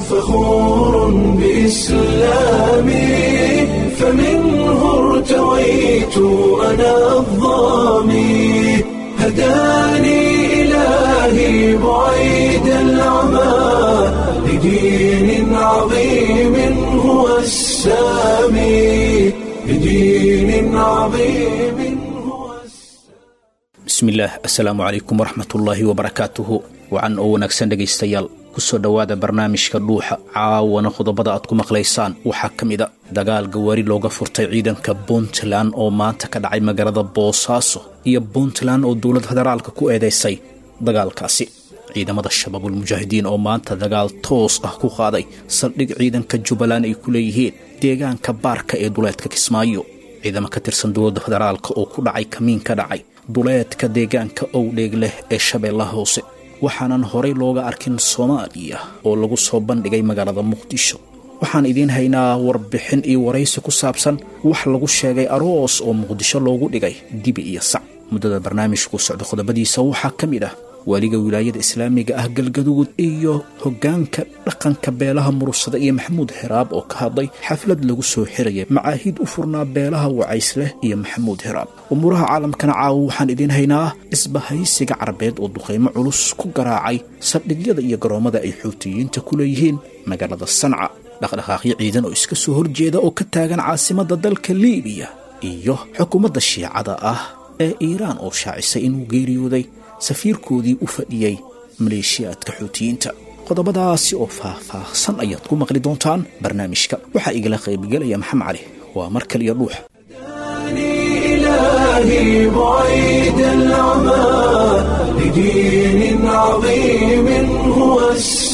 فخور بإسلامي فمنه ارتويت أنا الظامي هداني إلهي بعيد العمى لدين عظيم هو السامي لدين عظيم هو bismillaah assalaamu calaykum waraxmatullaahi wabarakaatuhu wacan oo wanaagsan dhegaystayaal kusoo dhowaada barnaamijka dhuuxa caawana qodobada aad ku maqlaysaan waxaa ka mid a dagaal gawaari looga furtay ciidanka puntland oo maanta ka dhacay magaalada boosaaso iyo puntland oo dowlad federaalka ku eedaysay dagaalkaasi ciidamada shabaabul mujaahidiin oo maanta dagaal toos ah ku qaaday saldhig ciidanka jubbaland ay ku leeyihiin deegaanka baarka ee duleedka kismaayo ciidamo ka tirsan dowladda federaalka oo ku dhacay kamiin ka dhacay duleedka deegaanka owdheeg leh ee shabeellaha hoose waxaanan horay looga arkin soomaaliya oo lagu soo bandhigay magaalada muqdisho waxaan idiin haynaa warbixin iyo waraysi ku saabsan wax lagu sheegay aroos oo muqdisho loogu dhigay dibi iyo sac muddada barnaamijku socda qodobadiisa waxaa ka mid ah waaliga wilaayada islaamiga ah galgaduud iyo hoggaanka dhaqanka beelaha murugsada iyo maxamuud heraab oo ka hadlay xaflad lagu soo xiraya macaahiid u furnaa beelaha wacaysleh iyo maxamuud heraab umuuraha caalamkana caawa waxaan idiin haynaa isbahaysiga carabeed oo duqaymo culus ku garaacay saldhigyada iyo garoommada ay xuutiyiinta ku leeyihiin magaalada sanca dhaqdhaqaaqyo ciidan oo iska soo horjeeda oo ka taagan caasimadda dalka liibiya iyo xukuumadda shiicada ah ee iiraan oo shaacisay inuu geeriyooday safiirkoodii u fadhiyey maleeshiyaadka xuutiyiinta qodobadaasi oo faah-faahsan ayaad ku maqli doontaan barnaamijka waxaa igala qaybgelaya maxamed cali waa mar kaliya dhuux إلهي بعيد العمى لدين عظيم هو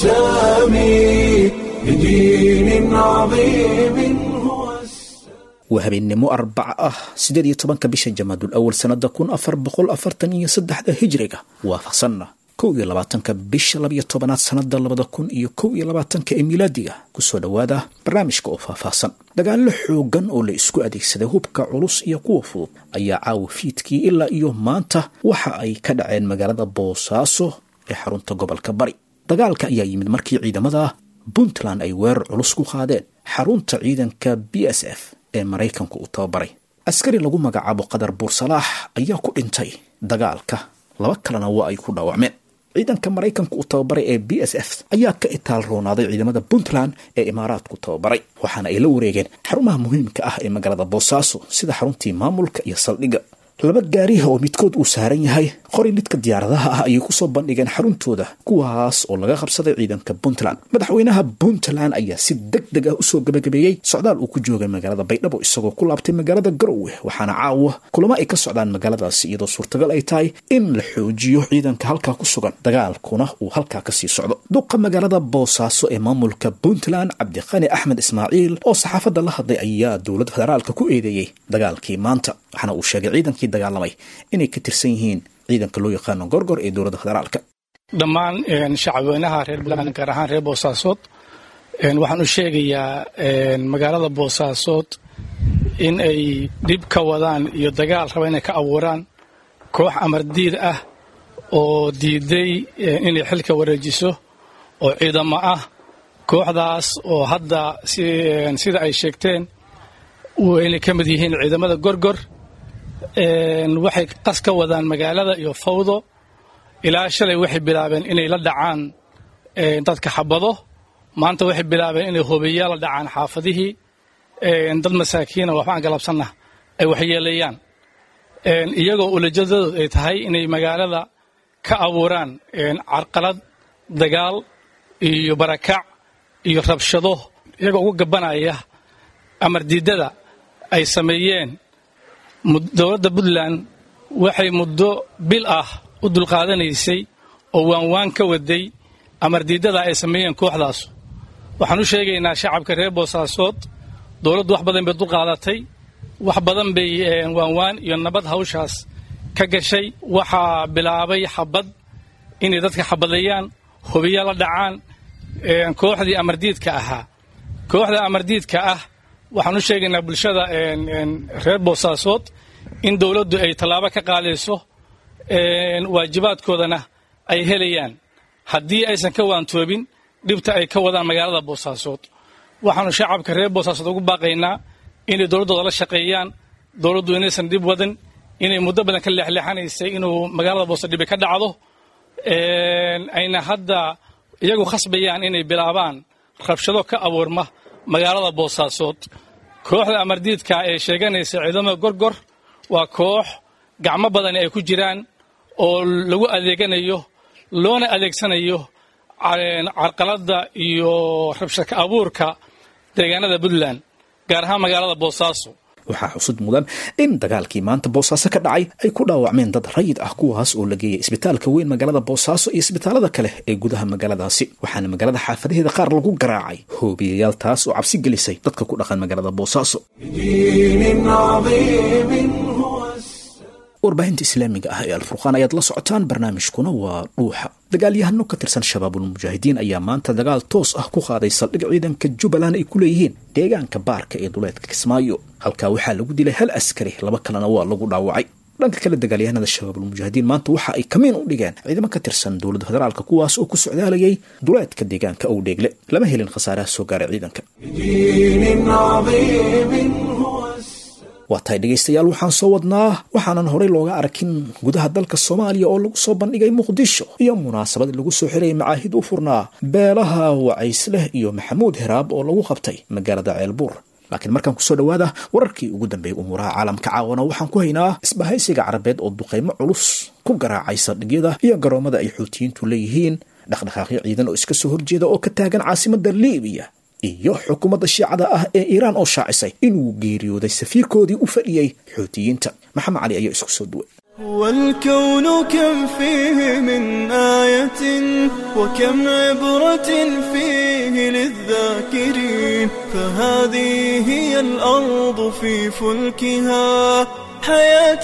السامي لدين عظيم هو السامي waa habeennimo arbaca ah siddeed iyo tobanka bisha jamaadul awal sannada kun afar boqol afartan iyo saddexda hijriga waafaqsanna kow iyo labaatanka bisha labiyo tobanaad sannada labada kun iyo kow iyo labaatanka ee milaadiga kusoo dhowaada barnaamijka oo faahfaahsan dagaallo xoogan oo la isku adeegsaday hubka culus iyo kuwa fudud ayaa caawa fiidkii ilaa iyo maanta waxa ay ka dhaceen magaalada boosaaso ee xarunta gobolka bari dagaalka ayaa yimid markii ciidamada puntland ay weerar culus ku qaadeen xarunta ciidanka b s f ee maraykanku uu tababaray askari lagu magacaabo qadar buursalaax ayaa ku dhintay dagaalka laba kalena waa ay ku dhaawacmeen ciidanka maraykanka uu tababaray ee b s f ayaa ka itaal roonaaday ciidamada puntland ee imaaraadku tababaray waxaana ay la wareegeen xarumaha muhiimka ah ee magaalada boosaaso sida xaruntii maamulka iyo saldhigga laba gaariha oo midkood uu saaran yahay qori lidka diyaaradaha ah ayay kusoo bandhigeen xaruntooda kuwaas oo laga qabsaday ciidanka puntland madaxweynaha puntland ayaa si deg deg ah usoo gabagabeeyey socdaal uu ku joogay magaalada baydhabo isagoo ku laabtay magaalada garowe waxaana caawa kulamo ay ka socdaan magaaladaasi iyadoo suurtagal ay tahay in la xoojiyo ciidanka halkaa ku sugan dagaalkuna uu halkaa kasii socdo duqa magaalada boosaaso ee maamulka puntland cabdiqani axmed ismaaciil oo saxaafadda la hadlay ayaa dowladda federaalka ku eedeeyey dagaalkii maanta waxaana uu sheegay ciidankii dagaalamay inay ka tirsan yihiin ciidanka loo yaqaano gorgor ee dowladda federaalka dhammaan shacabweynaha reer puntland gaar ahaan reer boosaasood waxaan u sheegayaa magaalada boosaasood in ay dhib ka wadaan iyo dagaal raba inay ka abuuraan koox amardiid ah oo diiday inay xilka wareejiso oo ciidamo ah kooxdaas oo hadda sida ay sheegteen inay ka mid yihiin ciidamada gorgor waxay qas ka wadaan magaalada iyo fawdo ilaa shalay waxay bilaabeen inay la dhacaan dadka xabado maanta waxay bilaabeen inay hobeeyaa la dhacaan xaafadihii dad masaakiina waxba aan galabsanna ay waxyeeleeyaan iyagoo ulajadoodu ay tahay inay magaalada ka abuuraan carqalad dagaal iyo barakac iyo rabshado iyagoo uga gabanaya amar diidada ay sameeyeen dowladda puntland waxay muddo bil ah u dulqaadanaysay oo waanwaan ka waday amardiidada ay sameeyeen kooxdaas waxaan u sheegaynaa shacabka reer boosaasood dowladdu wax badan bay dulqaadatay wax badan bay waanwaan iyo nabad hawshaas ka gashay waxaa bilaabay xabad inay dadka xabadeeyaan hubiya la dhacaan kooxdii amardiidka ahaa kooxda amardiidka ah waxaan u sheegaynaa bulshada reer boosaasood in dowladdu ay tallaabo ka qaadayso waajibaadkoodana ay helayaan haddii aysan ka waantoobin dhibta ay ka wadaan magaalada boosaasood waxaanu shacabka reer boosaasood ugu baaqaynaa inay dowladdooda la shaqeeyaan dowladdu inaysan dhib wadan inay muddo badan ka leexleexanaysay inuu magaalada boose dhibi ka dhacdo ayna hadda iyagu khasbayaan inay bilaabaan rabshado ka abuurma magaalada boosaasood kooxda amardiidka ee sheeganaysa ciidamada gorgor waa koox gacmo badani ay ku jiraan oo lagu adeeganayo loona adeegsanayo carqaladda iyo rabshadka abuurka deegaanada puntland gaar ahaan magaalada boosaaso waxaa xusud mudan in dagaalkii maanta boosaaso ka dhacay ay ku dhaawacmeen dad rayid ah kuwaas oo la geeyay isbitaalka weyn magaalada boosaaso iyo isbitaalada kale ee gudaha magaaladaasi waxaana magaalada xaafadaheeda qaar lagu garaacay hoobiyayaal taas oo cabsi gelisay dadka ku dhaqan magaalada boosaaso warbaahinta islaamiga ah ee alfurqaan ayaad la socotaan barnaamijkuna waa dhuuxa dagaalyahano ka tirsan shabaabulmujaahidiin ayaa maanta dagaal toos ah ku qaaday saldhig ciidanka jubbaland ay ku leeyihiin deegaanka baarka ee duleedka kismaayo halkaa waxaa lagu dilay hal askari laba kalena waa lagu dhaawacay dhanka kale dagaalyahanada shabaabulmujaahidiin maanta waxa ay kamiin u dhigeen ciidamo ka tirsan dowladda federaalk kuwaas oo ku socdaalayay duleedka deegaanka owdheegle lama helin khasaaraha soo gaaray ciidanka waa tahay dhegaystayaal waxaan soo wadnaa waxaanan horey looga arkin gudaha dalka soomaaliya oo lagu soo bandhigay muqdisho iyo munaasabad lagu soo xirayay macaahid u furnaa beelaha wacaysleh iyo maxamuud heraab oo lagu qabtay magaalada ceelbuur laakiin markaan kusoo dhowaada wararkii ugu dambeeyey umuuraha caalamka caawana waxaan ku haynaa isbahaysiga carabeed oo duqaymo culus ku garaacay saldhigyada iyo garoomada ay xuutiyiintu leeyihiin dhaqdhaqaaqyo ciidan oo iska soo horjeeda oo ka taagan caasimada liibiya iyo xukuumadda shiicada ah ee iiraan oo shaacisay inuu geeriyooday safiirkoodii u fadhiyey xuutiyiinta maxamed cali ayaa isku soo duway والكون كم فيه من آية وكم عبرة فيه للذاكرين فهذه هي الأرض في فلكها حياة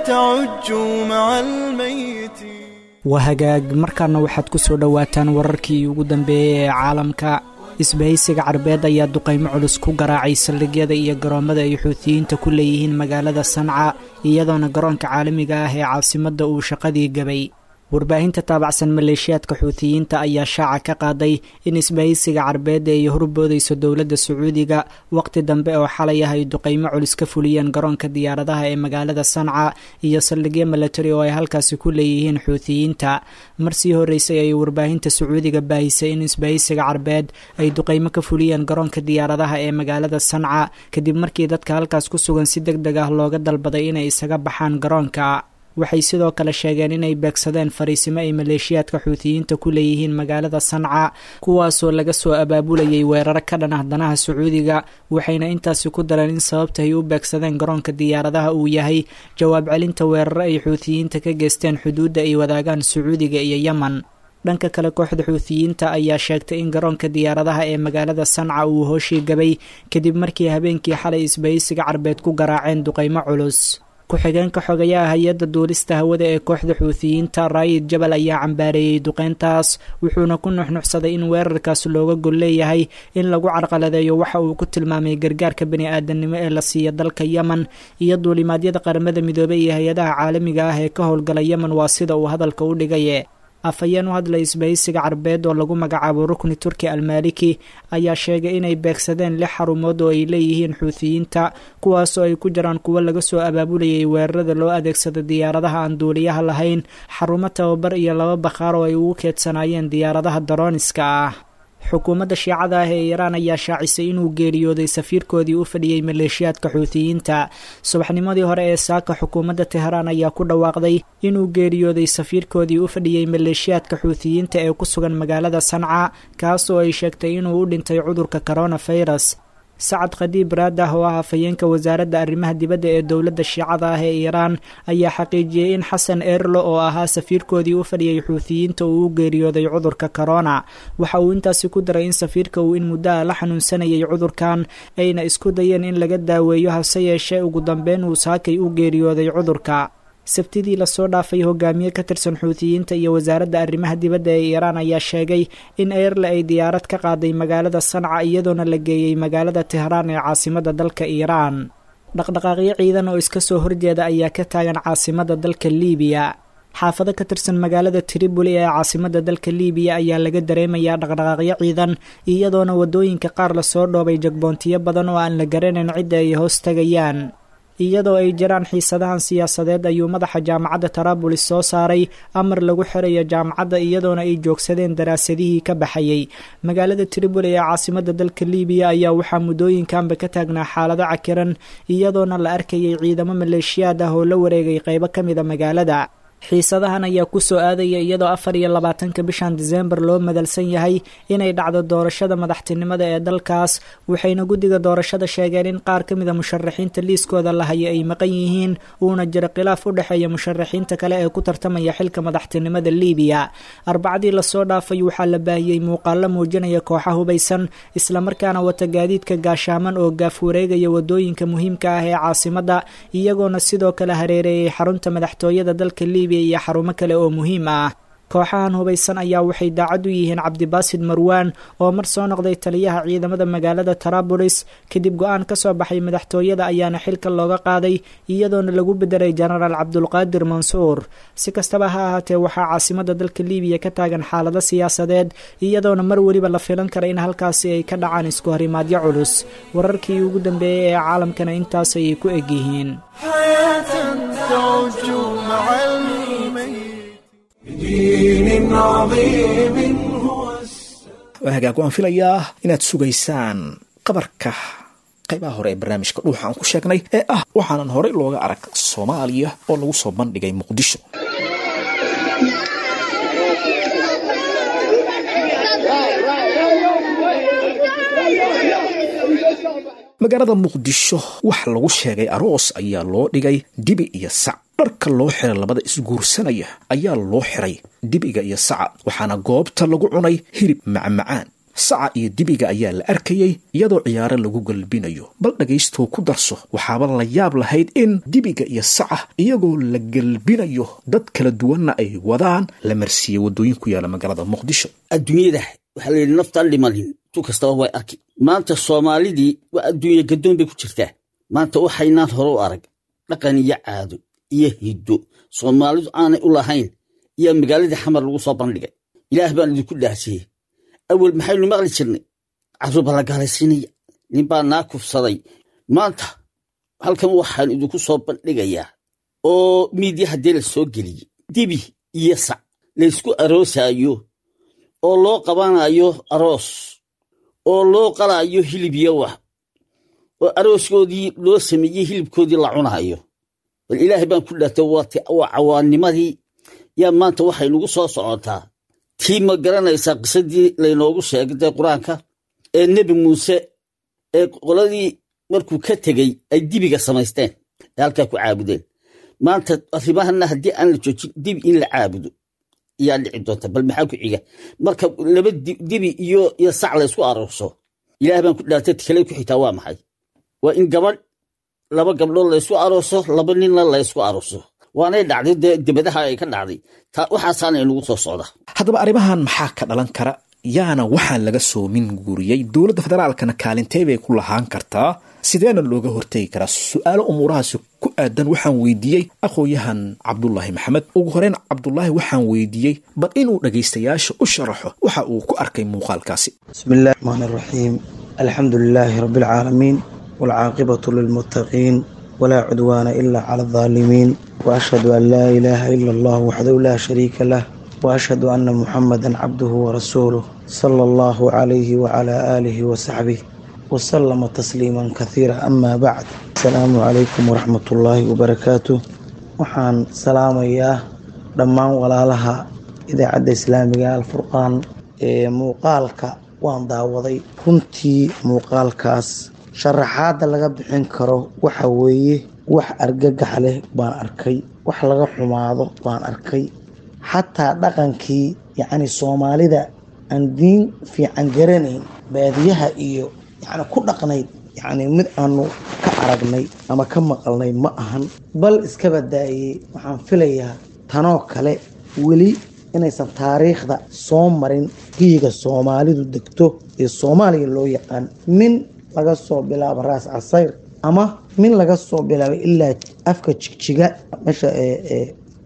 تعج مع الميت wahagaag markaana waxaad ku soo dhowaataan wararkii ugu dambeeyey ee caalamka isbahaysiga carbeed ayaa duqaymo culus ku garaacay saldhigyada iyo garoommada ay xuutiyiinta ku leeyihiin magaalada sanca iyadoona garoonka caalamiga ah ee caasimadda uu shaqadii gabay warbaahinta taabacsan maleeshiyaadka xuutiyiinta ayaa shaaca ka qaaday in isbahaysiga carbeed ay horboodayso dowladda sacuudiga waqti dambe oo xalay ah ay duqaymo culus ka fuliyeen garoonka diyaaradaha ee magaalada sanca iyo saldhigyo milatari oo ay halkaasi ku leeyihiin xuutiyiinta marsii horreysay ay warbaahinta sacuudiga baahisay in isbahaysiga carbeed ay duqaymo ka fuliyeen garoonka diyaaradaha ee magaalada sanca kadib markii dadka halkaas ku sugan si deg deg ah looga dalbaday inay isaga baxaan garoonka waxay sidoo kale sheegeen inay beegsadeen fariisimo ay maleeshiyaadka xuutiyiinta ku leeyihiin magaalada sanca kuwaasoo laga soo abaabulayay weeraro ka dhan ah danaha sacuudiga waxayna intaasi ku dareen in sababta ay u beegsadeen garoonka diyaaradaha uu yahay jawaab celinta weeraro ay xuutiyiinta ka geysteen xuduudda ay wadaagaan sacuudiga iyo yemen dhanka kale kooxda xuutiyiinta ayaa sheegtay in garoonka diyaaradaha ee magaalada sanca uu hooshii gabay kadib markii habeenkii xalay isbahaysiga carbeed ku garaaceen duqaymo culus ku-xigeenka xogayaha hay-adda duulista hawada ee kooxda xuutiyiinta raayid jabal ayaa cambaareeyey duqeyntaas wuxuuna ku nuxnuxsaday in weerarkaas looga gol leeyahay in lagu carqaladeeyo waxa uu ku tilmaamay gargaarka bani aadamnimo ee la siiya dalka yemen iyo duulimaadyada qaramada midoobey iyo hay-adaha caalamiga ah ee ka howlgala yemen waa sida uu hadalka u dhigaye afhayeen u hadlay isbahaysiga carbeed oo lagu magacaabo rukni turki almaliki ayaa sheegay inay beegsadeen lix xarumood oo ay leeyihiin xuutiyiinta kuwaasoo ay ku jiraan kuwo laga soo abaabulayay weerarada loo adeegsada diyaaradaha aan duuliyaha lahayn xarumo tababar iyo laba bakhaar oo ay ugu keedsanaayeen diyaaradaha darooniska ah xukuumadda shiicada ah ee iiraan ayaa shaacisay inuu geeriyooday safiirkoodii u fadhiyey maleeshiyaadka xuutiyiinta subaxnimadii hore ee saaka xukuumadda teheraan ayaa ku dhawaaqday inuu geeriyooday safiirkoodii u fadhiyey maleeshiyaadka xuutiyiinta ee ku sugan magaalada sanca kaas oo ay sheegtay inuu u dhintay cudurka coronafirus sacad khadiib raadah oo ah afhayeenka wasaaradda arrimaha dibadda ee dowladda shiicada ah ee iiraan ayaa xaqiijiyey in xasan erlo oo ahaa safiirkoodii u fadhiyey xuutiyiinta uu u geeriyooday cudurka corona waxa uu intaasi ku daray in safiirka uu in muddo ah la xanuunsanayay cudurkan ayna isku dayeen in laga daaweeyo hase yeeshee ugu dambeyn uu saakay u geeriyooday cudurka sabtidii lasoo dhaafay hogaamiye ka tirsan xuutiyiinta iyo wasaaradda arrimaha dibadda ee iiraan ayaa sheegay in eerle ay diyaarad ka qaaday magaalada sanca iyadoona la geeyey magaalada tehraan ee caasimadda dalka iiraan dhaqdhaqaaqyo ciidan oo iska soo horjeeda ayaa ka taagan caasimadda dalka liibiya xaafado ka tirsan magaalada triboli ee caasimada dalka libiya ayaa laga dareemayaa dhaqdhaqaaqyo ciidan iyadoona wadooyinka qaar lasoo dhoobay jagboontiyo badan oo aan la garanayn cidda ay hoos tagayaan iyadoo ay jiraan xiisadahan siyaasadeed ayuu madaxa jaamacadda tarabulis soo saaray amar lagu xirayo jaamacadda iyadoona ay joogsadeen daraasadihii ka baxayay magaalada triboli ee caasimada dalka libiya ayaa waxaa muddooyinkanba ka taagnaa xaalado cakiran iyadoona la arkayay ciidamo maleeshiyaad ah oo la wareegay qeybo ka mida magaalada xiisadahan ayaa ku soo aadaya iyadoo afar iyo labaatanka bishan diseembar loo madalsan yahay inay dhacdo doorashada madaxtinimada ee dalkaas waxayna guddiga doorashada sheegeen in qaar ka mida musharaxiinta liiskooda la haya ay maqan yihiin uuna jiro khilaaf u dhexeeya musharaxiinta kale ee ku tartamaya xilka madaxtinimada libiya arbacadii lasoo dhaafay waxaa la baahiyey muuqaalo muujinaya kooxa hubaysan islamarkaana wata gaadiidka gaashaaman oo gaaf wareegaya wadooyinka muhiimka ah ee caasimada iyagoona sidoo kale hareereeyay xarunta madaxtooyada dalka libiya iyo xarumo kale oo muhiim ah kooxahan hubaysan ayaa waxay daacad u yihiin cabdibaasid marwaan oo mar soo noqday taliyaha ciidamada magaalada tarabulis kadib go-aan ka soo baxay madaxtooyada ayaana xilka looga qaaday iyadoona lagu bedelay jenaraal cabdulqaadir mansuur si kastaba ha ahaatee waxaa caasimada dalka libiya ka taagan xaalado siyaasadeed iyadoona mar weliba la filan kara in halkaasi ay ka dhacaan isku horimaadyo culus wararkii ugu dambeeyey ee caalamkana intaas ayay ku egyihiin بدين عظيم هو waa hagaag waan filayaa inaad sugaysaan qabarka qaybaha hore ee barnaamijka dhuuxa aan ku sheegnay ee ah waxaanan horey looga arag soomaaliya oo lagu soo bandhigay muqdisho magaalada muqdisho wax lagu sheegay aroos ayaa loo dhigay dibi iyo sac dharka loo xiray labada isguursanaya ayaa loo xiray dibiga iyo saca waxaana goobta lagu cunay hilib macmacaan saca iyo dibiga ayaa la arkayey iyadoo ciyaaro lagu galbinayo bal dhagaystoo ku darso waxaaba la yaab lahayd in dibiga iyo saca iyagoo la galbinayo dad kala duwanna ay wadaan la marsiiyey waddooyin ku yaala magaalada muqdisho adduunyada waxaa layidhi naftaan dhimanin tu kastaba way arki maanta soomaalidii waa adduunya gaddoon bay ku jirtaa maanta waxaynaan hore u arag dhaqan iyo caado iyo hiddo soomaalidu aanay u lahayn iyo magaaladii xamar lagu soo bandhigay ilaah baan idinku dhaasiyey awel maxaynu maqli jirnay carruurba la gaalaysiinaya ninbaa naa kufsaday maanta halkan waxaan idinku soo bandhigayaa oo miidya haddii la soo geliyey dibi iyo sac laysku aroosaayo oo loo qabanayo aroos oo loo qalaayo hilib iyo wax oo arooskoodii loo sameeyey hilibkoodii la cunaayo bal ilaahay baan ku dhaartay waa cawaannimadii yaa maanta waxay nagu soo socotaa tii ma garanaysaa qisadii laynoogu sheegay dee qur-aanka ee nebi muuse ee qoladii markuu ka tegey ay dibiga samaysteen ee halkaa ku caabudeen maanta arrimahana haddii aan la joojin dibi in la caabudo ayaa dhici doonta bal maxaa ku xiga marka laba dibi iyo iyo sac laysku aroorso ilaah baan ku dhaartay kale ku xigtaa waa maxay waa in gabadh laba gabdhood laysku arooso laba ninna laysku arooso waanay dhacday dee debadaha ay ka dhacday waxaasaana inagu soo socda haddaba arrimahan maxaa ka dhalan kara yaana waxaan laga soo min guuriyey dowladda federaalkana kaalintee bay ku lahaan kartaa sideena looga hortegi karaa su-aalo umuurahaasi ku aadan waxaan weydiiyey aqoon-yahan cabdulaahi maxamed ugu horeyn cabdulaahi waxaan weydiiyey bal inuu dhagaystayaasha u sharaxo waxa uu ku arkay muuqaalkaasi bismi illahi raxmaan iraxiim alxamdu lilaahi rabbi alcaalamiin waalcaaqibatu lilmuttaqiin walaa cudwaana ila cala aldaalimiin waashhadu an laa ilaaha ila allah waxdahu laa shariika lah waashhadu anna muxamadan cabduhu warasuuluh sala allahu calayhi wacalaa aalihi wasaxbih wasalama tasliiman kasiira amaa bacd asalaamu calaykum waraxmatullaahi wabarakaatu waxaan salaamayaa dhammaan walaalaha idaacadda islaamiga alfurqaan ee muuqaalka waan daawaday runtii muuqaalkaas sharaxaadda laga bixin karo waxa weeye wax argagax leh baan arkay wax laga xumaado baan arkay xataa dhaqankii yacni soomaalida aan diin fiican garanayn baadiyaha iyo yacni ku dhaqnayd yacni mid aanu ka aragnay ama ka maqalnay ma ahan bal iska badaayey waxaan filayaa tanoo kale weli inaysan taariikhda soo marin giyiga soomaalidu degto ee soomaaliya loo yaqaan min laga soo bilaabo raas casayr ama min laga soo bilaabo ilaa afka jigjiga meesha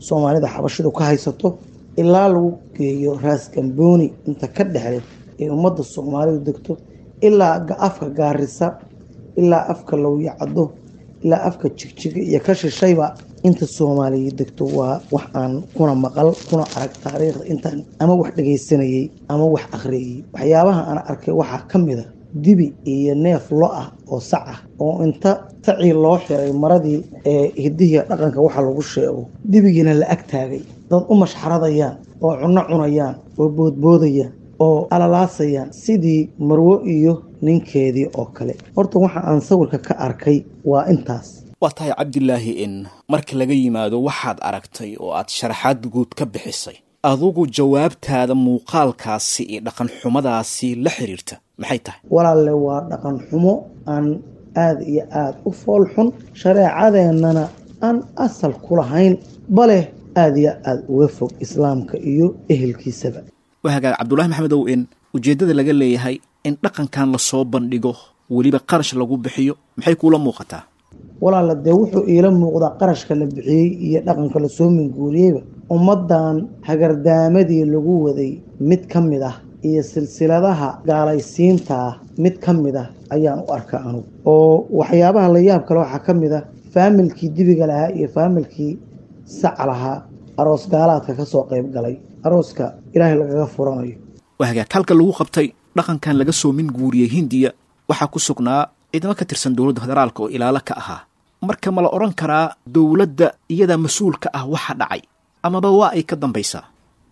soomaalida xabashidu ka haysato ilaa lagu geeyo raas gambooni inta ka dhexle ee ummadda soomaalidu degto ilaa afka gaarisa ilaa afka lowyacado ilaa afka jigjiga iyo ka shishayba inta soomaaliya degto waa wax aan kuna maqal kuna arag taariikhda intaan ama wax dhagaysanayey ama wax akhriyayey waxyaabaha aan arkay waxaa ka mid a dibi iyo neef lo ah oo sac ah oo inta tacii loo xiray maradii ee hidihiya dhaqanka waxa lagu sheego dibigiina la ag taagay dad u mashxaradayaan oo cunno cunayaan oo boodboodayaan oo alalaasayaan sidii marwo iyo ninkeedii oo kale horta waxa aan sawirka ka arkay waa intaas waa tahay cabdilaahi in marka laga yimaado waxaad aragtay oo aad sharaxaad guud ka bixisay adugu jawaabtaada muuqaalkaasi iyo dhaqan xumadaasi la xiriirta maxay tahay walaalle waa dhaqan xumo aan aada iyo aada u fool xun shareecadeennana aan asal ku lahayn bale aada iyo aada uga fog islaamka iyo ehelkiisaba waa hagaag cabdulahi maxamedow in ujeeddada laga leeyahay in dhaqankan lasoo bandhigo weliba qarash lagu bixiyo maxay kuula muuqataa walaala dee wuxuu iila muuqdaa qarashka la bixiyey iyo dhaqanka lasoo minguuriyeyba ummaddan hagardaamadii lagu waday mid ka mid ah iyo silsiladaha gaalaysiinta ah mid ka mid ah ayaan u arkaa anugu oo waxyaabaha la yaab kale waxaa ka mid ah faamilkii dibiga lahaa iyo faamilkii sac lahaa aroos gaalaadka ka soo qayb galay arooska ilaahay lagaga furanayo waa hagaag halka lagu qabtay dhaqankan laga soo minguuriyey hindiya waxaa ku sugnaa ciidamo ka tirsan dowladda federaalka oo ilaalo ka ahaa marka ma la odhan karaa dowladda iyadaa mas-uulka ah waxa dhacay amaba waa ay ka dambaysaa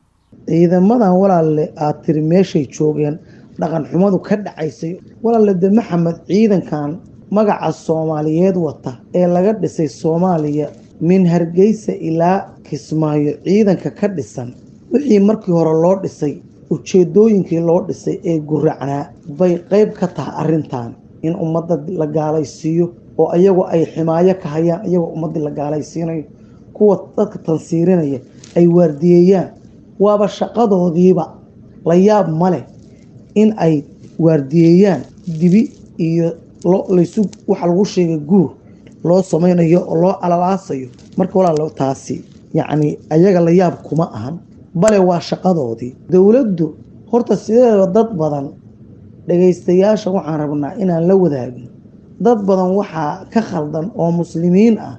ciidamadan walaalle aad tiri meeshay joogeen dhaqan xumadu ka dhacaysay walaalle de maxamed ciidankan magaca soomaaliyeed wata ee laga dhisay soomaaliya min hargeysa ilaa kismaayo ciidanka ka dhisan wixii markii hore loo dhisay ujeedooyinkii loo dhisay ee guracnaa bay qeyb ka tahay arrintan in ummadda la gaalaysiiyo oo ayagu ay ximaayo ka hayaan iyagoo ummaddii la gaalaysiinayo kuwa dadka tansiirinaya ay waardiyeeyaan waaba shaqadoodiiba la yaab ma leh in ay waardiyeeyaan dibi iyo laysu waxa lagu sheegay guur loo samaynayo oo loo alalaasayo marka walaalo taasi yacni ayaga la yaab kuma ahan bale waa shaqadoodii dowladdu horta sideedaba dad badan dhagaystayaasha waxaan rabnaa inaan la wadaagno dad badan waxaa ka khaldan oo muslimiin ah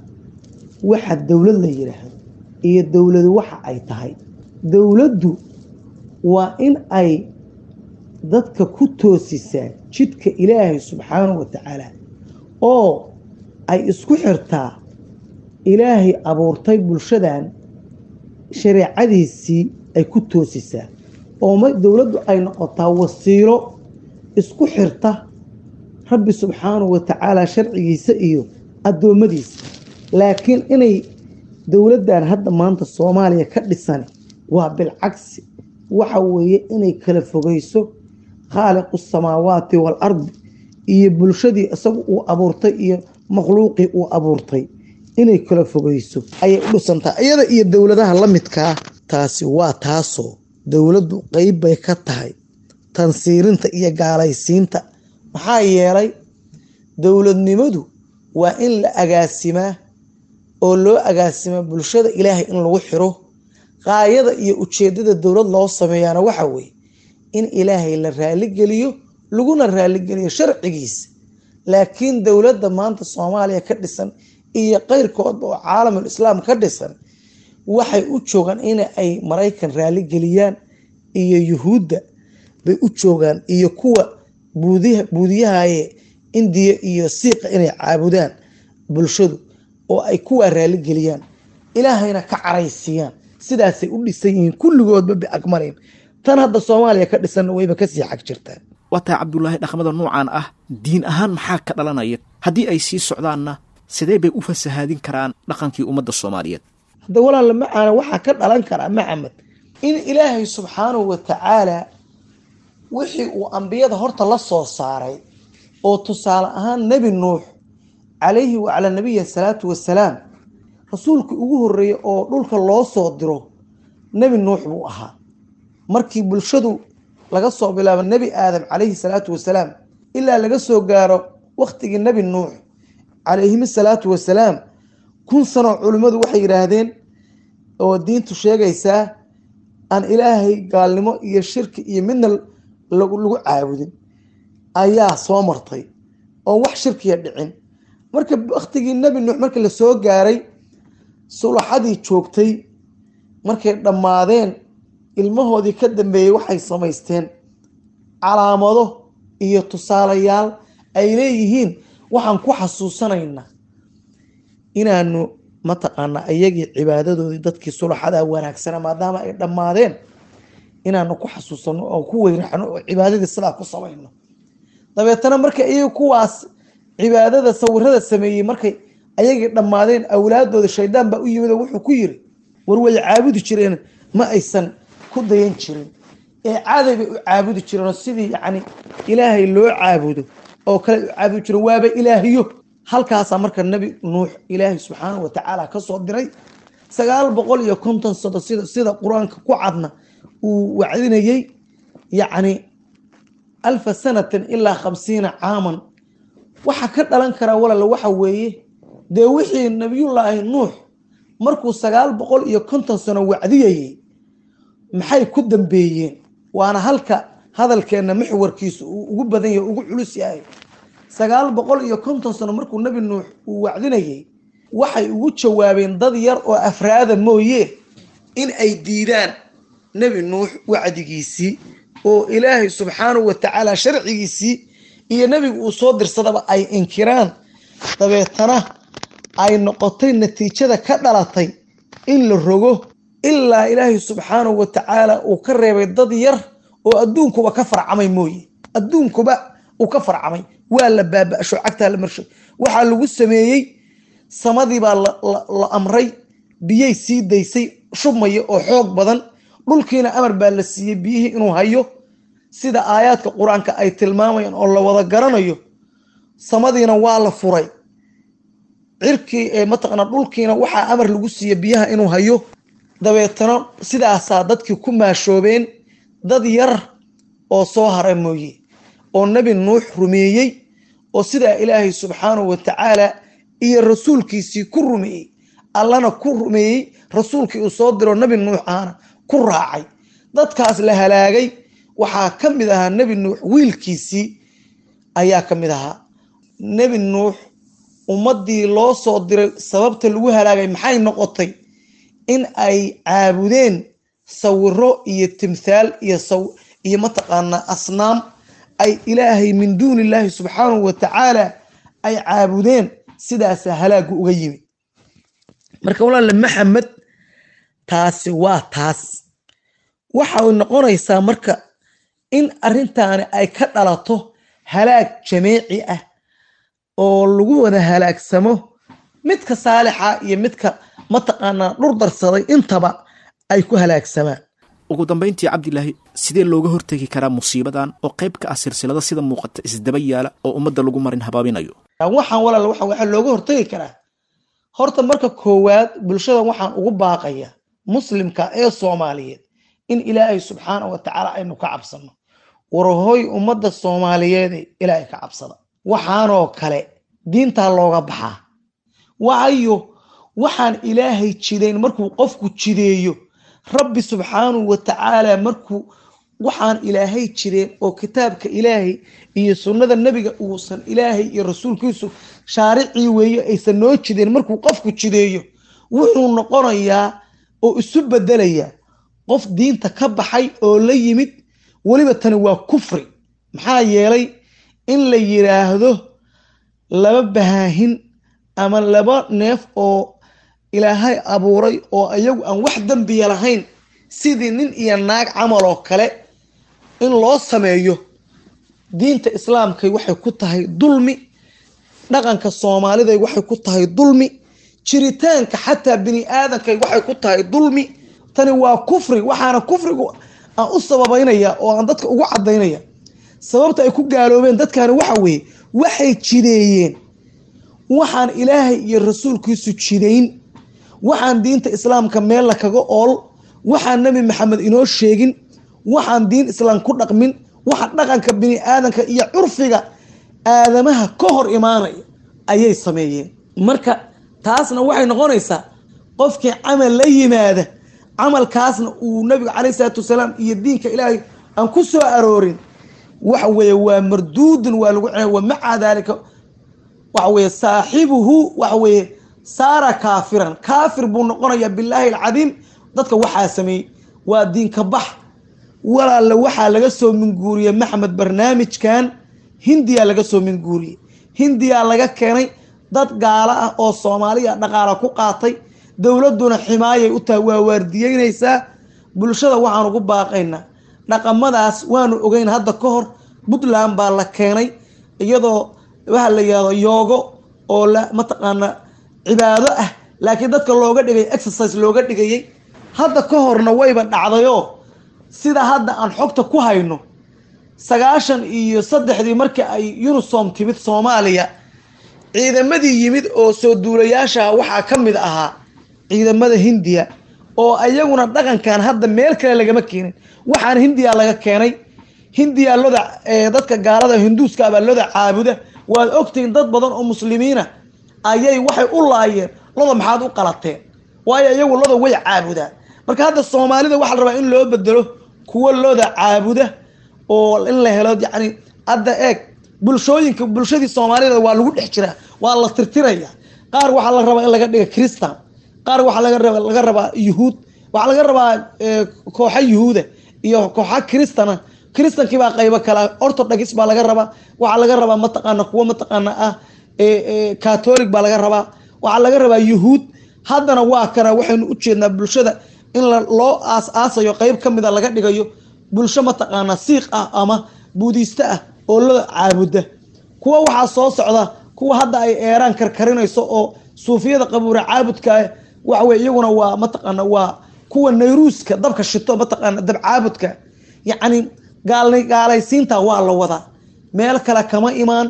waxa dowlad la yidhaahdo iyo dowladu waxa ay tahay dowladdu waa in ay dadka ku toosisaa jidka ilaahay subxaanahu wa tacaala oo ay isku xirtaa ilaahay abuurtay bulshadan shareecadiisii ay ku toosisaa oo ma dowladdu ay noqotaa wasiilo isku xirta rabbi subxaanahu wa tacaala sharcigiisa iyo addoommadiisa laakiin inay dowladdan hadda maanta soomaaliya ka dhisan waa bilcagsi waxa weeye inay kala fogeyso khaaliqu samaawaati wal ardi iyo bulshadii isagu uu abuurtay iyo makhluuqii uu abuurtay inay kala fogeyso ayay u dhisantaa iyada iyo dowladaha la midkaa taasi waa taasoo dowladdu qeyb bay ka tahay tansiirinta iyo gaalaysiinta maxaa yeelay dowladnimadu waa in la agaasimaa oo loo agaasimaa bulshada ilaahay in lagu xiro qaayada iyo ujeedada dowlad loo sameeyaana waxa weeye in ilaahay la raaligeliyo laguna raaligeliyo sharcigiisa laakiin dowladda maanta soomaaliya ka dhisan iyo qeyrkoodba oo caalamul islaam ka dhisan waxay u joogaan in ay maraykan raaligeliyaan iyo yuhuudda bay u joogaan iyo kuwa buudiyahaye indiya iyo siiqa inay caabudaan bulshadu oo ay kuwaa raaligeliyaan ilaahayna ka caraysiiyaan sidaasay u dhisan yihiin kulligoodba biakmalin tan hadda soomaaliya ka dhisanna wayba kasii xag jirtaa waa tahay cabdulaahi dhaqmada nuucan ah diin ahaan maxaa ka dhalanaya haddii ay sii socdaanna sidee bay u fasahaadin karaan dhaqankii ummadda soomaaliyeed hadda walaalla macaana waxaa ka dhalan karaa maxamed in ilaahay subxaanahu wa tacaala wixii uu ambiyada horta la soo saaray oo tusaale ahaan nebi nuux calayhi wacalaa nabiyi salaatu wasalaam rasuulkii ugu horreeyey oo dhulka loo soo diro nebi nuux buu ahaa markii bulshadu laga soo bilaabo nebi aadam calayhi salaatu wasalaam ilaa laga soo gaaro wakhtigii nebi nuux calayhim salaatu wasalaam kun sanoo culimmadu waxay yidhaahdeen oo diintu sheegaysaa aan ilaahay gaalnimo iyo shirki iyo midna lagu lagu caabudin ayaa soo martay oo wax shirkiya dhicin marka waktigii nebi nuux markii lasoo gaaray sulaxadii joogtay markay dhammaadeen ilmahoodii ka dambeeyey waxay samaysteen calaamado iyo tusaalayaal ay leeyihiin waxaan ku xasuusanaynaa inaanu mataqaana iyagii cibaadadoodii dadkii sulaxada wanaagsana maadaama ay dhammaadeen inaanu ku xasuusano oo ku weyraxno oo cibaadadii sidaa ku samayno dabeetana marka iyaga kuwaas cibaadada sawirada sameeyey markay ayagii dhammaadeen awlaadooda shaydaan baa u yimid oo wuxuu ku yiri war way caabudi jireen ma aysan ku dayan jirin ee caaday bay u caabudi jireenoo sidii yacni ilaahay loo caabudo oo kale u caabudi jireen waaba ilaahiyo halkaasaa marka nebi nuux ilaahay subxaanahu watacaala ka soo diray sagaal boqol iyo konton sano sida sida qur-aanka ku cadna uu wacdinayey yacni alfa sanatin ilaa khamsiina caaman waxa ka dhalan karaa walala waxa weeye dee wixii nabiyullaahi nuux markuu sagaal boqol iyo konton sano wacdiyayey maxay ku dambeeyeen waana halka hadalkeenna maxwarkiisu uu ugu badan yahay ugu culus yahay sagaal boqol iyo konton sano markuu nebi nuux uu wacdinayey waxay ugu jawaabeen dad yar oo afraada mooye in ay diidaan nebi nuux wacdigiisii oo ilaahay subxaanahu watacaala sharcigiisii iyo nebigu uu soo dirsadaba ay inkiraan dabeetana ay noqotay natiijada ka dhalatay in la rogo ilaa ilaahay subxaanahu watacaala uu ka reebay dad yar oo adduunkuba ka farcamay mooye adduunkuba uu ka farcamay waa la baaba-sho cagtaa la marshay waxaa lagu sameeyey samadii baa la amray biyay sii daysay shubmaya oo xoog badan dhulkiina amar baa la siiyey biyihii inuu hayo sida aayaadka qur-aanka ay tilmaamayaan oo la wada garanayo samadiina waa la furay cirkii ee mataqana dhulkiina waxaa amar lagu siiyey biyaha inuu hayo dabeetana sidaasaa dadkii ku maashoobeen dad yar oo soo hara mooye oo nebi nuux rumeeyey oo sidaa ilaahay subxaanahu watacaala iyo rasuulkiisii ku rumeeyey allana ku rumeeyey rasuulkii uu soo diro nebi nuux ahana ku raacay dadkaas la halaagay waxaa ka mid ahaa nebi nuux wiilkiisii ayaa ka mid ahaa nebi nuux ummaddii loo soo diray sababta lagu halaagay maxay noqotay in ay caabudeen sawiro iyo timthaal iyo iyo mataqaanaa asnaam ay ilaahay min duuni illaahi subxaanahu watacaala ay caabudeen sidaasa halaagu uga yimid marka walaale maxamed taasi waa taas waxay noqonaysaa marka in arrintaani ay ka dhalato halaag jameeci ah oo lagu wada halaagsamo midka saalixa iyo midka mataqaanaa dhur darsaday intaba ay ku halaagsamaan ugu dambayntii cabdilaahi sidee looga hortegi karaa musiibadan oo qayb ka ah silsilada sida muuqata isdaba yaala oo ummadda lagu marin habaabinayo waxaan walaal waxa waxaa looga hortegi karaa horta marka koowaad bulshada waxaan ugu baaqaya muslimka ee soomaaliyeed in ilaahay subxaana wa tacaala aynu ka cabsano warahoy ummadda soomaaliyeede ilaahay ka cabsada waxaanoo kale diintaa looga baxaa waayo waxaan ilaahay jidayn markuu qofku jideeyo rabbi subxaanahu wa tacaala markuu waxaan ilaahay jireen oo kitaabka ilaahay iyo sunnada nebiga uusan ilaahay iyo rasuulkiisu shaaricii weeye aysan noo jideen markuu qofku jideeyo wuxuu noqonayaa oo isu bedelayaa qof diinta ka baxay oo la yimid weliba tani waa kufri maxaa yeelay in la yiraahdo laba bahaahin ama laba neef oo ilaahay abuuray oo ayagu aan wax dembiya lahayn sidii nin iyo naag camal oo kale in loo sameeyo diinta islaamkay waxay ku tahay dulmi dhaqanka soomaaliday waxay ku tahay dulmi jiritaanka xataa bini aadankay waxay ku tahay dulmi tani waa kufri waxaana kufrigu aan u sababaynaya oo aan dadka ugu cadaynaya sababta ay ku gaaloobeen dadkani waxa weeye waxay jideeyeen waxaan ilaahay iyo rasuulkiisu jidayn waxaan diinta islaamka meella kaga ool waxaan nebi maxamed inoo sheegin waxaan diin islaam ku dhaqmin waxa dhaqanka bini aadanka iyo curfiga aadamaha ka hor imaanaya ayay sameeyeen marka taasna waxay noqonaysaa qofkii camal la yimaada camalkaasna uu nabigu calayhi salaatu wasalaam iyo diinka ilaahay aan ku soo aroorin waxa weeye waa marduudun waa lagu cena wa maca daalika waxa weeye saaxibuhu waxa weeye saara kaafiran kaafir buu noqonayaa bilaahi alcadiim dadka waxaa sameeyey waa diinka bax walaalla waxaa laga soo minguuriyey maxmed barnaamijkan hindiyaa laga soo minguuriyey hindiyaa laga keenay dad gaalo ah oo soomaaliya dhaqaala ku qaatay dowladduna ximaayay u tahay waa waardiyeynaysaa bulshada waxaan ugu baaqaynaa dhaqamadaas waanu ogeyn hadda ka hor puntland baa la keenay iyadoo waxa la yihahdo yoogo oo la mataqaana cibaado ah laakiin dadka looga dhigay exercise looga dhigayay hadda ka horna wayba dhacdayoo sida hadda aan xogta ku hayno sagaashan iyo saddexdii markii ay unisom timid soomaaliya ciidamadii yimid oo soo duulayaasha waxaa ka mid ahaa ciidamada hindiya oo ayaguna dhaqankan hadda meel kale lagama keenin waxaan hindiya laga keenay hindiya loda dadka gaalada hinduuska baa loda caabuda waad ogtihiin dad badan oo muslimiina ayay waxay u laayeen loda maxaad u qalateen waayo iyagu loda way caabudaan marka hadda soomaalida waxaa la rabaa in loo bedelo kuwo loda caabuda oo in la helo yacni hadda eeg bulshooyinka bulshadii soomaalida waa lagu dhex jiraa waa la tirtiraya qaar waxaa la rabaa in laga dhiga christan qaar waxaa laga raba laga rabaa yuhuud waxaa laga rabaa kooxa yuhuuda iyo kooxa kristana kristankii baa qaybo kala orthodox baa laga rabaa waxaa laga rabaa mataqaana kuwo mataqaana ah catholic baa laga rabaa waxaa laga rabaa yuhuud haddana waa kana waxaynu u jeednaa bulshada in loo aas aasayo qeyb ka mida laga dhigayo bulsho mataqaana siiq ah ama buudiiste ah oo la caabuda kuwa waxaa soo socda kuwa hadda ay eeraan karkarinayso oo suufiyada qabuura caabudka waxawey iyaguna waa mataqaana waa kuwa nayruuska dabka shito mataqaana dab caabudka yacni gaal gaalaysiinta waa la wadaa meel kale kama imaan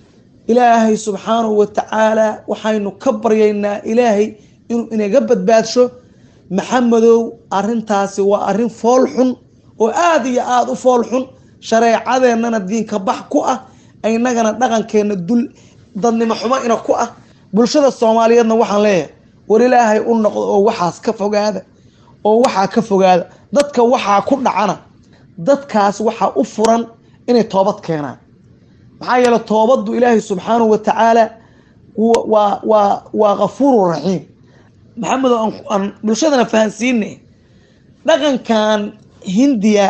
ilaahay subxaanahu watacaala waxaynu ka baryaynaa ilaahay inuu inaga badbaadsho maxamedow arintaasi waa arin fool xun oo aada iyo aada u fool xun shareecadeennana diinka bax ku ah inagana dhaqankeenna dul dadnimo xumo ina ku ah bulshada soomaaliyeedna waxaan leeyahay war ilaahay u noqdo oo waxaas ka fogaada oo waxaa ka fogaada dadka waxaa ku dhacana dadkaas waxaa u furan inay toobad keenaan maxaa yeele toobaddu ilaahay subxaanahu watacaala waa waa waa kafuuru raxiim maxamedo aan bulshadana fahansiine dhaqankan hindiya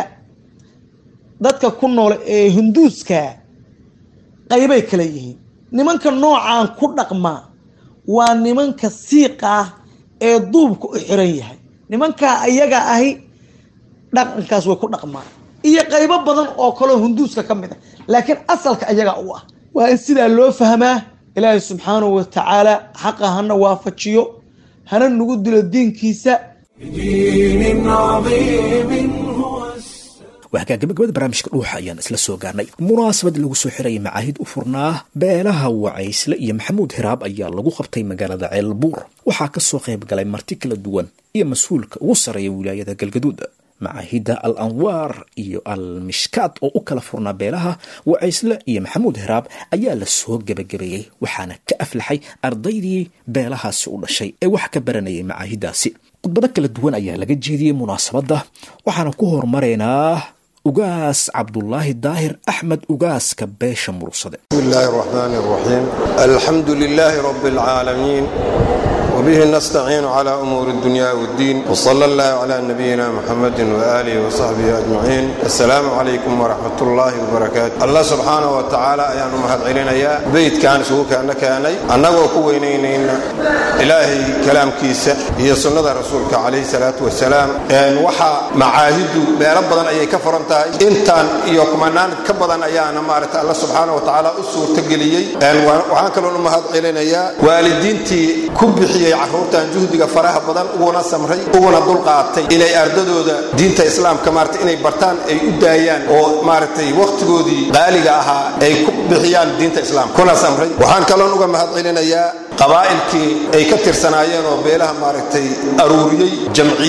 dadka ku nool ee hinduuska qaybay kala yihiin nimanka noocaan ku dhaqmaa waa nimanka siiqa ah ee duubka u xiran yahay nimankaa ayaga ahi dhaqankaas way ku dhaqmaan iyo qaybo badan oo kaleo hinduuska ka mid ah laakiin asalka ayaga u ah waa in sidaa loo fahmaa ilaahay subxaanahu watacaala xaqa hana waafajiyo hana nagu dilo diinkiisa بدين عظيم هو waxaa gabagabada barnaamijka dhuuxa ayaan isla soo gaarnay munaasabad lagu soo xirayay macaahid u furnaa beelaha wacaysle iyo maxamuud hiraab ayaa lagu qabtay magaalada ceelbuur waxaa kasoo qayb galay marti kala duwan iyo mas-uulka ugu sarreeya wilaayada galgaduud macaahidda al anwaar iyo al mishkaad oo u kala furnaa beelaha wacaysle iyo maxamuud hiraab ayaa la soo gebagabeeyey waxaana ka aflaxay ardaydii beelahaasi u dhashay ee wax ka baranayay macaahiddaasi khudbado kala duwan ayaa laga jeediyey munaasabadda waxaana ku horumaraynaa ugaas cabdulaahi daahir axmed ugaaska beesha murugsade بسم الله الرحمن الرحيم الحمد لله رب العالمين وبه نستعين على أمور الدنيا والدين وصلى الله على نبينا محمد وآله وصحبه أجمعين السلام عليكم ورحمة الله وبركاته الله سبحانه وتعالى أيان مهد علينا يا بيت كان سوك أنك أني أنه كوينين إلهي كلام كيسة هي سنة رسولك عليه الصلاة والسلام أن وحى معاهد بيربضا أي كفرنتا إنتان يوكمنان كبضا أيان مارت الله سبحانه وتعالى أسور تقليي أن وحان كلون مهد علينا يا والدينتي كبحي caruurtan juhdiga faraha badan uguna samray uguna dulqaatay inay ardadooda diinta islaamka maarata inay bartaan ay u daayaan oo maaragtay wakhtigoodii qaaliga ahaa ay ku bixiyaan diinta islaamka kuna samray waxaan kaloon uga mahad celinayaa qabaa'ilkii ay ka tirsanaayeen oo beelaha maaragtay aruuriyey jamciyey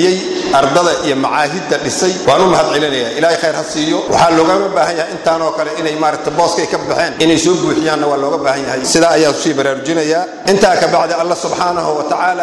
ardada iyo macaahidda dhisay waan u mahad celinaya ilaahay khayr ha siiyo waxaa loogama baahan yahay intaanoo kale inay maaragta booskay ka baxeen inay soo buuxiyaanna waa looga baahan yahay sidaa ayaan usii baraarujinayaa intaa ka bacdi alla subxaanahu wa tacaala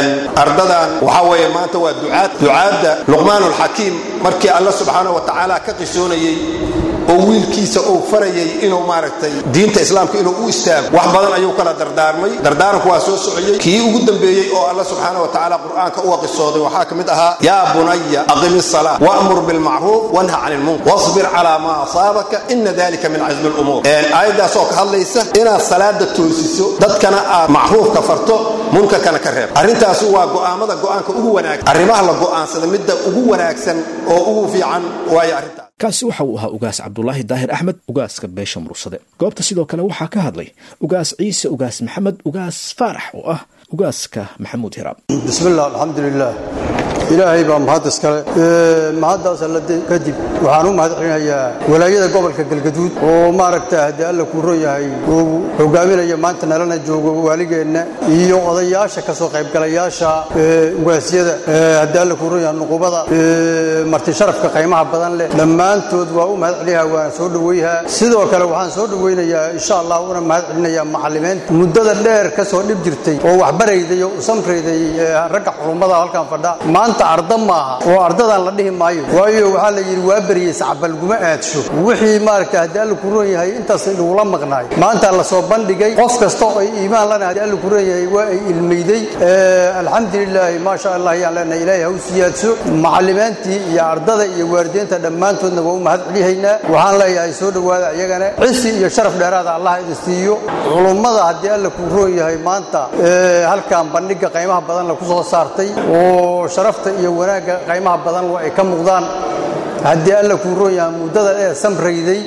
ardadan waxaa weeye maanta waa ducaad ducaadda luqmaanulxakiim markii alla subxaanahu wa tacaala ka qisoonayey oo wiilkiisa uu farayay inuu maaragtay diinta islaamka inuu u istaago wax badan ayuu kala dardaarmay dardaaranku waa soo sociyey kii ugu dambeeyey oo alla subxaana wa tacaala qur'aanka uga qisooday waxaa ka mid ahaa yaa bunaya aqimi salaa wa'mur bilmacruuf wanha cani lmunkar wasbir calaa maa asaabaka ina dalika min casmi lumuur aayaddaasoo ka hadlaysa inaad salaada toosiso dadkana aad macruufka farto munkarkana ka reeb arrintaasi waa go'aamada go'aanka ugu wanaagsan arrimaha la go'aansada midda ugu wanaagsan oo ugu fiican waayo arrintaas kaasi waxa uu ahaa ugaas cabdulaahi daahir axmed ugaaska beesha murursade goobta sidoo kale waxaa ka hadlay ugaas ciise ugaas maxamed ugaas faarax oo ah ugaaska maxamuud hiraab bismiillah alxamdulilah ilaahay baa mahad iskale mahaddaas alla kadib waxaan u mahad celinayaa walaayada gobolka galgaduud oo maaragta haddii alla kuu ron yahay uu hogaaminaya maanta nalana joogo waaligeenna iyo odayaasha ka soo qaybgalayaasha ugaasyada haddii alla kuu ron yahay nuqubada marti sharafka qaymaha badan leh dhammaantood waa u mahad celinayaa waan soo dhoweyhaa sidoo kale waxaan soo dhoweynayaa insha allah una mahad celinayaa macallimiinta muddada dheer ka soo dhib jirtay oo waxbarayday oo usamrayday ragga xulummada halkan fadha maanta arda maaha oo ardadan la dhihi maayo waayo waxaa la yidhi waa beriyey sacbalguma aadsho wixii maaragta haddii alla ku roon yahay intaas lagula maqnaay maanta la soo bandhigay qof kasta oo ay iimaan lana haddii alla ku roon yahay waa ay ilmayday alxamdulilaahi maasha allah ayaan leenahay ilaahay ha u siyaadso macallimiintii iyo ardada iyo waalidiinta dhammaantoodna waa u mahad celihaynaa waxaan leeyahay soo dhowaada iyagana cisi iyo sharaf dheeraada allah idin siiyo culummada haddii alla ku roon yahay maanta halkan bandhiga qaymaha badan la ku soo saartay oo sharafta iyo wanaagga qaymaha badan ay ka muuqdaan haddii alla kuu roon yahay muddada ee samrayday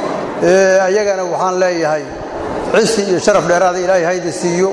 ayagana waxaan leeyahay cisi iyo sharaf dheeraada ilaahay haydi siiyo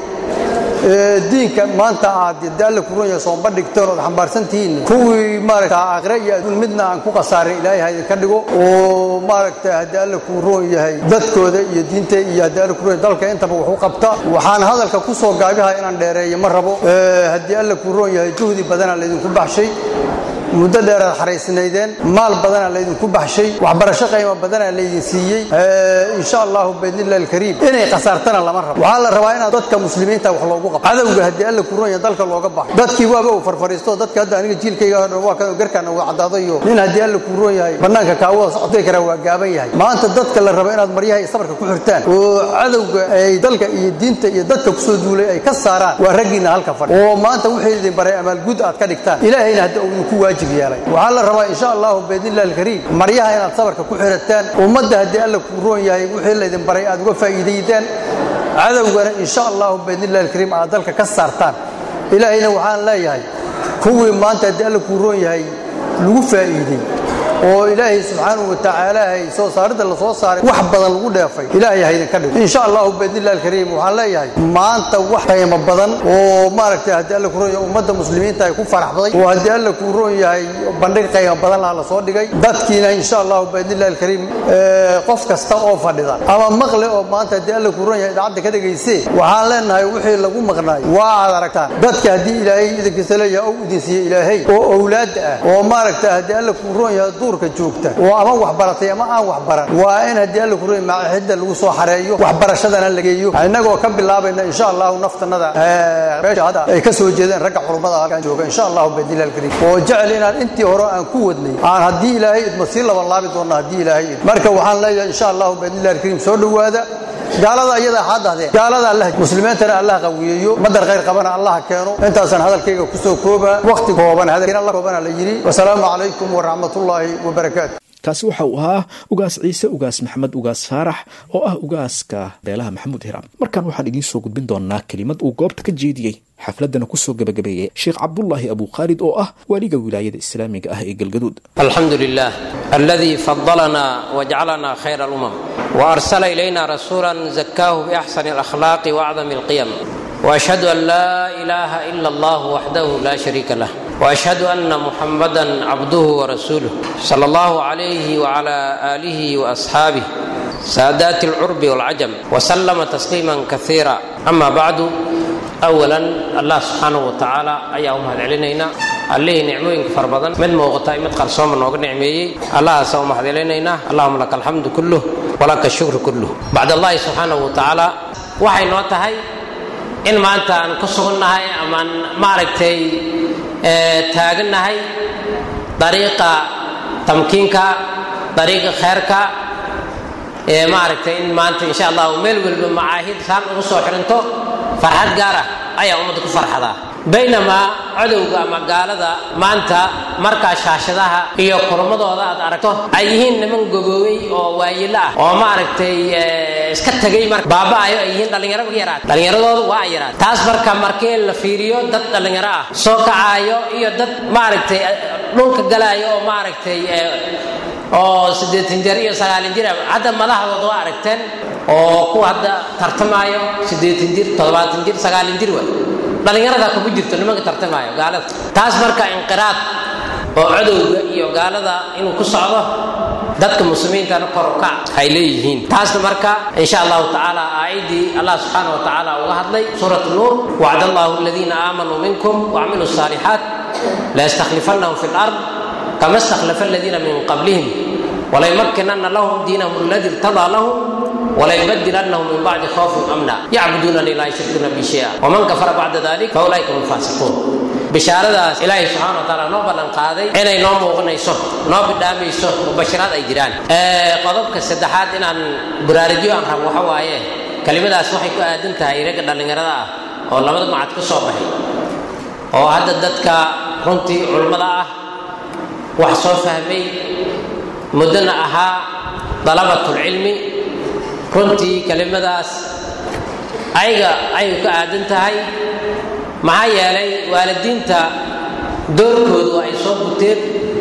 diinka maanta aad haddii alla kuu roon yahay soo bandhigteen ood xambaarsantihiin kuwii maaragta aakhire iyo adduun midna aan ku khasaarin ilaahay haydi ka dhigo oo maaragta haddii alla kuu roon yahay dadkooda iyo diinta iyo haddii alla kuu roon yahay dalka intaba wax u qabta waxaan hadalka ku soo gaabiha inaan dheereeyo ma rabo haddii alla kuu roon yahay juhdi badanaa laydinku baxshay muddo dheeraad xaraysnaydeen maal badanaa laydinku baxshay waxbarasho qaymo badanaa laydin siiyey insha allahu biidnillahi alkariim inay khasaartana lama rabo waxaa la rabaa inaad dadka muslimiinta wax loogu qabto cadowga haddii alla ku ronya dalka looga baxo dadkii waaba uu farfariisto dadka hadda aniga jiilkayga waa kan garkaan uga caddaado iyo nin haddii alla ku roon yahay bannaanka kaawada socday karaa waa gaaban yahay maanta dadka la rabo inaad maryaha iyo sabarka ku xirtaan oo cadowga ay dalka iyo diinta iyo dadka kusoo duulay ay ka saaraan waa raggiinna halka fadhi oo maanta wixii idin baray amaalgud aad ka dhigtaan ilaahayna hadda uu ku waajib waxaa la rabaa insha allahu biidnillahi alkariim maryaha inaad sabarka ku xirataan ummadda haddii alla kuu roon yahay wixii laydin baray aad uga faa'iidaydaan cadowgana insha allahu biidnillahi alkariim aad dalka ka saartaan ilaahayna waxaan leeyahay kuwii maanta haddii alla kuu roon yahay lagu faa'iidey oo ilaahay subxaanahu wa tacaala hay soo saaridda la soo saaray wax badan lagu dheefay ilaahay haydin ka dhigo insha allahu biidnillahi alkariim waxaan leeyahay maanta wax qiimo badan oo maaragtay haddii alla ku roon yahay ummadda muslimiinta ay ku faraxday oo haddii alla kuu roon yahay bandhig qiimo badan laha la soo dhigay dadkiina insha allahu biidnillahi alkariim qof kasta oo fadhida ama maqle oo maanta haddii alla kuu roon yahay idaacadda ka dhegaysee waxaan leenahay wixii lagu maqnaay waa aad aragtaan dadka haddii ilaahay idinkiisa leeyahay ou idin siiye ilaahay oo owlaadda ah oo maaragta haddii alla kuu roon yahay joogta oo ama wax baratay ama aan wax baran waa in haddii alla kuroy maaxidda lagu soo xareeyo waxbarashadana la geeyo innagoo ka bilaabayna insha allahu naftanada meesha hadda ay ka soo jeedeen ragga xurumada halkan jooga insha allahu biidnillahi alkariim oo jecel inaan intii hore aan ku wadnay aan haddii ilaahay idmo sii laban laabi doonna haddii ilaahay idmo marka waxaan leeyahay insha allahu biidnillahi alkariim soo dhowaada gaalada iyada waxaa dahdeen gaalada allah muslimiintana allah qawiyeeyo madar khayr qabana allah keeno intaasaan hadalkayga ku soo kooba waqti kooban hadalkiina la koobana la yidhi wasalaamu calaykum waraxmatullaahi wabarakaatu kaasi waxa uu ahaa ugaas ciise ugaas maxamed ugaas faarax oo ah ugaaska beelaha maxamuud hiraam markan waxaan idiin soo gudbin doonaa kelimad uu goobta ka jeediyey xafladana kusoo gabagabeeyey sheekh cabdulaahi abu khaalid oo ah waaliga wilaayada islaamiga ah ee galgaduud alxamdu lilah aladii fadalana wajcalana khayra alumam waarsala ilayna rasuula zakaahu biaxsani alakhlaaqi waacdami alqiyam واشهد ان لا اله الا الله وحده لا شريك له واشهد ان محمدا عبده ورسوله صلى الله عليه وعلى اله واصحابه سادات العرب والعجم وسلم تسليما كثيرا اما بعد اولا الله سبحانه وتعالى ايا امهد علينا allihii nicmooyinka fara badan mid muuqata iyo mid qarsooma nooga nicmeeyey allahaasa u maxdilinaynaa allahuma laka alxamdu kulluh walaka ashukru kulluh bacd allahi subxaanahu wa tacaala waxay noo tahay in maanta aan ku sugannahay amaan maaragtay taagannahay dariiqa tamkiinka dariiqa kheerka ee maaragtay in maanta insha allahu meel walba macaahid saan ugu soo xirinto farxad gaar ah ayaa ummadda ku farxadaa baynamaa codowga ama gaalada maanta markaa shaashadaha iyo kulmadooda aad aragto ay yihiin niman gogoobay oo waayilo ah oo maaragtay iska tegay mar baaba'ayo ay yihiin dhallinyaro yaraad dhallinyaradooda waa ay yaraad taas marka markii la fiiriyo dad dhallinyaro ah soo kacaayo iyo dad maaragtay dhulka galaayo oo maaragtay oo siddeetan jir iyo sagaalin jir hadda madaxdooda waa aragteen oo kuwa hadda tartamaayo siddeetan jir toddobaatan jir sagaalin jir waay dhallinyarada kuma jirto nimanka tartamaayo gaalada taas marka inqiraad oo cadowga iyo gaalada inuu ku socdo dadka muslimiintana kor u kac ay leeyihiin taasna marka insha allahu tacaala aayaddii allah subxaana wa tacaala uga hadlay suurat nuur wacd allahu aladiina aamanuu minkum wacmiluu saalixaat layastakhlifannahum fi lard kama stakhlafa aladiina min qablihim walaymakkinanna lahum diinahum aladi irtadaa lahum walayubadilannahum min bacdi khawfin amna yacbudunani laa yushrikuuna bi shaya waman kafara bacda dalik faulaika hum faasiquun bishaaradaas ilaahay subxana wa taala noo ballan qaaday inay noo muuqanayso noo bidhaamayso mubashiraad ay jiraan qodobka saddexaad inaan buraarijiyo aan rabo waxa waaye kelimadaas waxay ku aadan tahay ragga dhallinyarada ah oo labada macad ka soo baxay oo hadda dadka runtii culummada ah wax soo fahmay muddona ahaa dalabatulcilmi runtii kelimadaas ayaga ayay ka aadan tahay maxaa yeelay waalidiinta doorkoodu ay soo guteen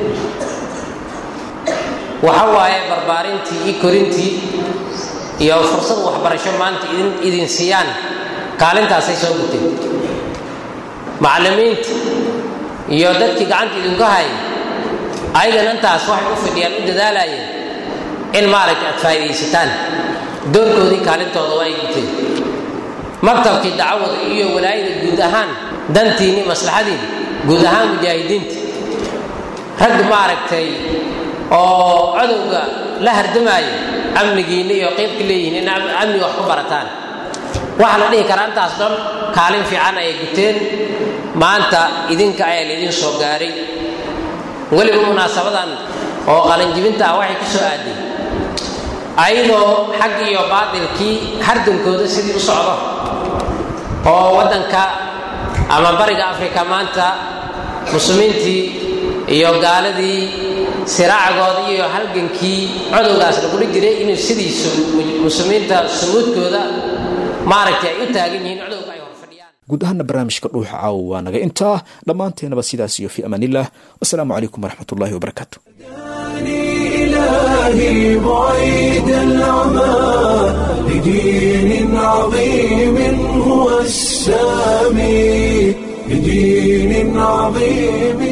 waxa waaye barbaarintii iyo korintii iyo fursad waxbarasho maanta idin siiyaan kaalintaasay soo guteen macallimiinta iyo dadkii gacanta idinku hayay ayagana intaas waxay u fidhiyaan u dadaalayeen in maaragtay aad faa'iidaysataan doorkoodii kaalintooda waa ay guteen maktabkii dacwada iyo walaayada guud ahaan dantiinni maslaxadiin guud ahaan mujaahidiinta rag maaragtay oo codowga la hardamaaya amnigiinna iyo qeybka leeyihiin in amniga wax ku barataan waxaa la dhihi karaa intaas dhan kaalin fiican ayay guteen maanta idinka ayaa laydin soo gaaray weliba munaasabadan oo qalinjibinta ah waxay ku soo aaday ayadoo xag iyo baatilkii hardankooda sidii u socdo oo waddanka ama bariga afrika maanta muslimiintii iyo gaaladii siraacgooda iyo halgankii codowgaas lagula jiray inuu sidiisu muslimiinta sumuudkooda maaragtay ay u taagan yihiin codowga ay horfadhiyaan guud ahaana barnaamijka dhuuxa caawa waa naga intaa dhammaanteenaba sidaas iyo fi amaanillah wasalaamu calaykum waraxmat ullahi wabarakaatu إلهي بعيد العمى لدين عظيم هو السامي لدين عظيم